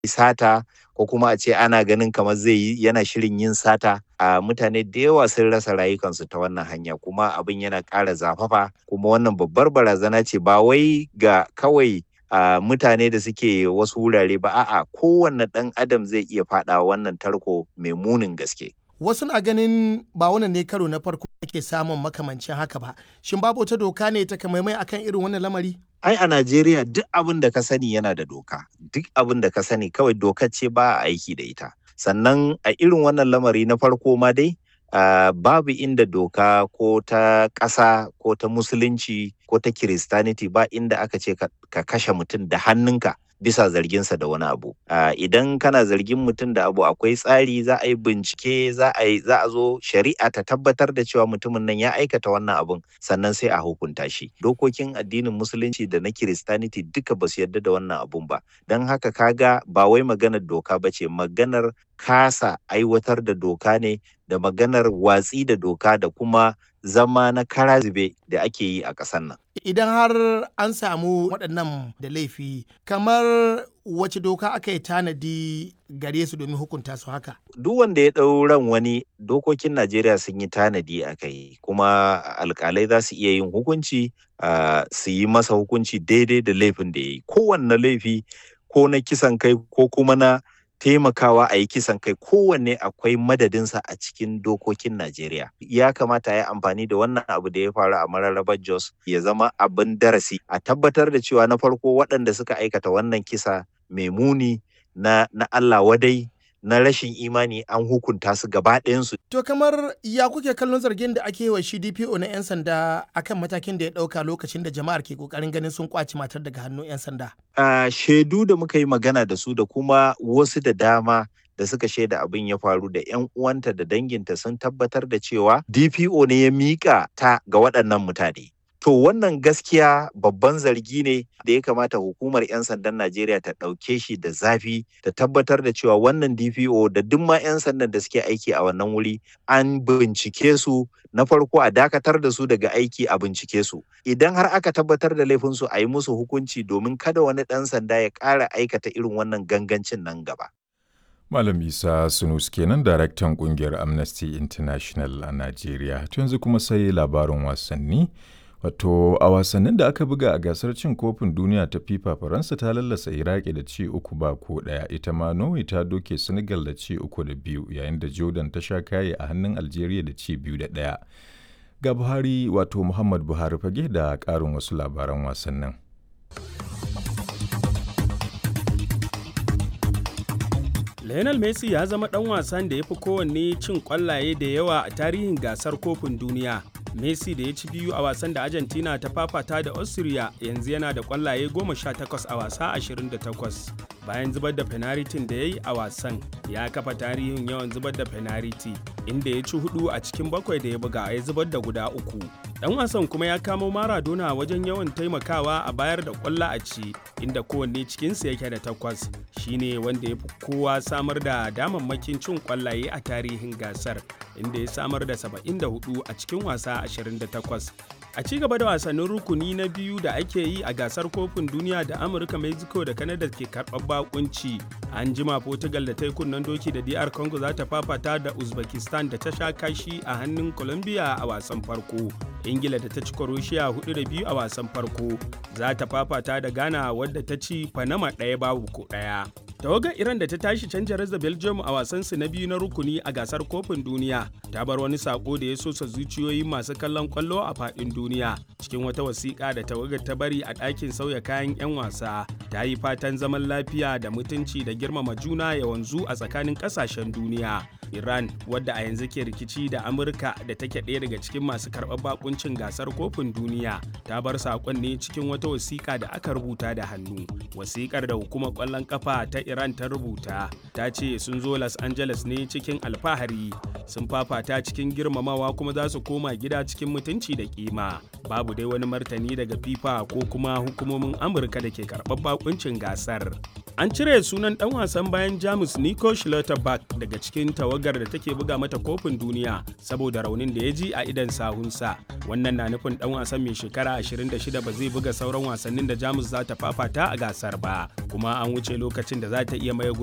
sata ko kuma a ce ana ganin kamar zai yi yana shirin yin sata a mutane da yawa sun rasa rayukansu ta wannan hanya kuma abin yana ƙara zafafa kuma wannan babbar barazana ce ba wai ga kawai a mutane da suke wasu wurare ba a'a kowanne ɗan adam zai iya faɗa wannan tarko mai munin gaske wasu na ganin ba wannan ne karo na farko ake samun makamancin haka ba shin babu wata doka ne ta kamaimai akan irin wannan lamari ai a Najeriya duk abin da ka sani yana da doka duk abin da ka sani kawai dokar ce ba a aiki da ita sannan a irin wannan lamari na farko ma dai uh, babu inda doka ko ta ƙasa ko ta musulunci ko ta kiristaniti ba inda aka ce ka, ka kashe mutum da hannunka bisa zarginsa da wani abu uh, idan kana zargin mutum da abu akwai tsari za a yi bincike za a yi za a zo shari'a ta tabbatar da cewa mutumin nan ya aikata wannan abun sannan sai a hukunta shi dokokin addinin musulunci da na kiristaniti duka ba su yarda da wannan abun ba don haka kaga ba wai maganar doka ba ce maganar kasa aiwatar da doka ne da maganar watsi da doka da kuma zama na kara zube da ake yi a ƙasar nan. Idan har an samu waɗannan da laifi, kamar wace doka aka yi tanadi gare su domin hukunta su haka? Duk wanda ya ɗau ran wani dokokin Najeriya sun yi tanadi a kai, kuma alƙalai za su iya yin hukunci uh, su yi masa hukunci daidai da laifin da ya yi. Kowanne laifi ko na kisan kai ko kuma na taimakawa a yi kisan kai kowanne akwai madadinsa a cikin dokokin Najeriya. Ya kamata ya amfani da wannan abu da ya faru a mararrabar Jos ya zama abin darasi a tabbatar da cewa na farko waɗanda suka aikata wannan kisa mai muni na, na Allah wadai na rashin imani an hukunta su gaba ɗayansu. To kamar ya kuke kallon zargin da ake wa shi DPO na 'yan sanda akan matakin da ya ɗauka lokacin da jama'ar ke ƙoƙarin ganin sun kwaci matar daga hannun 'yan sanda? Uh, shaidu da muka yi magana da su da kuma wasu da dama da suka shaida abin ya faru da 'yan uwanta da danginta sun tabbatar da cewa DPO ne ya miƙa ta ga waɗannan mutane. To wannan gaskiya babban zargi ne da ya kamata hukumar 'yan sandan Najeriya ta ɗauke shi da zafi ta tabbatar da cewa wannan DPO da duk ma 'yan sandan da suke aiki a wannan wuri an bincike su na farko a dakatar da su daga aiki a bincike su. Idan har aka tabbatar da laifinsu a yi musu hukunci domin kada wani ɗan sanda ya ƙara aikata irin wannan gangancin nan gaba. Malam Isa Sunus kenan daraktan kungiyar Amnesty International a Najeriya. yanzu kuma sai labarin wasanni. Wato a wasannin da aka buga a gasar cin kofin duniya ta FIFA Faransa ta lallasa Iraki da ci uku ba ko ɗaya ita ma Norway ta doke Senegal da ci uku da biyu yayin da Jordan ta sha kaye a hannun Algeria da ci biyu da ɗaya. Ga Buhari wato Muhammad Buhari fage da ƙarin wasu labaran wasannin. Lionel Messi ya zama ɗan wasan da ya fi kowanne cin ƙwallaye da yawa a tarihin gasar kofin duniya. Messi da ya ci biyu a wasan da Argentina ta fafata da Austria yanzu yana da ƙwallaye 18 a wasa 28. Bayan zubar da fenaritin da ya yi a wasan, ya kafa tarihin yawan zubar da fenariti, inda ya ci hudu a cikin bakwai da ya buga ya zubar da guda uku. Dan wasan kuma ya kamo Maradona wajen yawan taimakawa a bayar da ƙwallo a ci, inda kowanne cikinsu yake da takwas. Shine wanda ya fi kowa samar da damammakin cin ƙwallaye a tarihin gasar, inda ya samar da 74 a cikin wasa 28. A ci gaba da wasannin rukuni na biyu da ake yi a gasar kofin duniya da Amurka, Mexico da Canada ke karɓar bakunci. An jima Portugal da ta yi kunnen doki da DR Congo za ta fafata da Uzbekistan da ta sha kashi a hannun Colombia a wasan farko. Ingila da ta ci Croatia hudu da biyu a wasan farko. Za ta fafata da Ghana wadda ta ci Panama ɗaya babu ko ɗaya. tawagar iran da ta tashi canja da belgium a wasansu na biyu na rukuni a gasar kofin duniya ta bar wani sako da ya sosa zuciyoyin masu kallon kwallo a fadin duniya cikin wata wasiƙa da tawagar ta bari a ɗakin sauya kayan 'yan wasa ta yi fatan zaman lafiya da mutunci da girmama juna ya wanzu a tsakanin ƙasashen duniya iran wadda a yanzu ke rikici da amurka da take ɗaya daga cikin masu karɓar bakuncin gasar kofin duniya ta bar saƙon ne cikin wata wasiƙa da aka rubuta da hannu wasiƙar da hukumar ƙwallon ƙafa ta Iran ta rubuta ta ce sun zo Los Angeles ne cikin alfahari sun fafata cikin girmamawa kuma za su koma gida cikin mutunci da kima babu dai wani martani daga FIFA ko kuma hukumomin Amurka da ke karɓar bakuncin gasar. An cire sunan ɗan wasan bayan Jamus Nico Schlotterbeck daga cikin tawagar da take buga mata kofin duniya saboda raunin da ya ji a idan sahunsa. Wannan na nufin ɗan wasan mai shekara 26 ba zai buga sauran wasannin da Jamus za ta fafata a gasar ba, kuma an wuce lokacin da za ta iya maye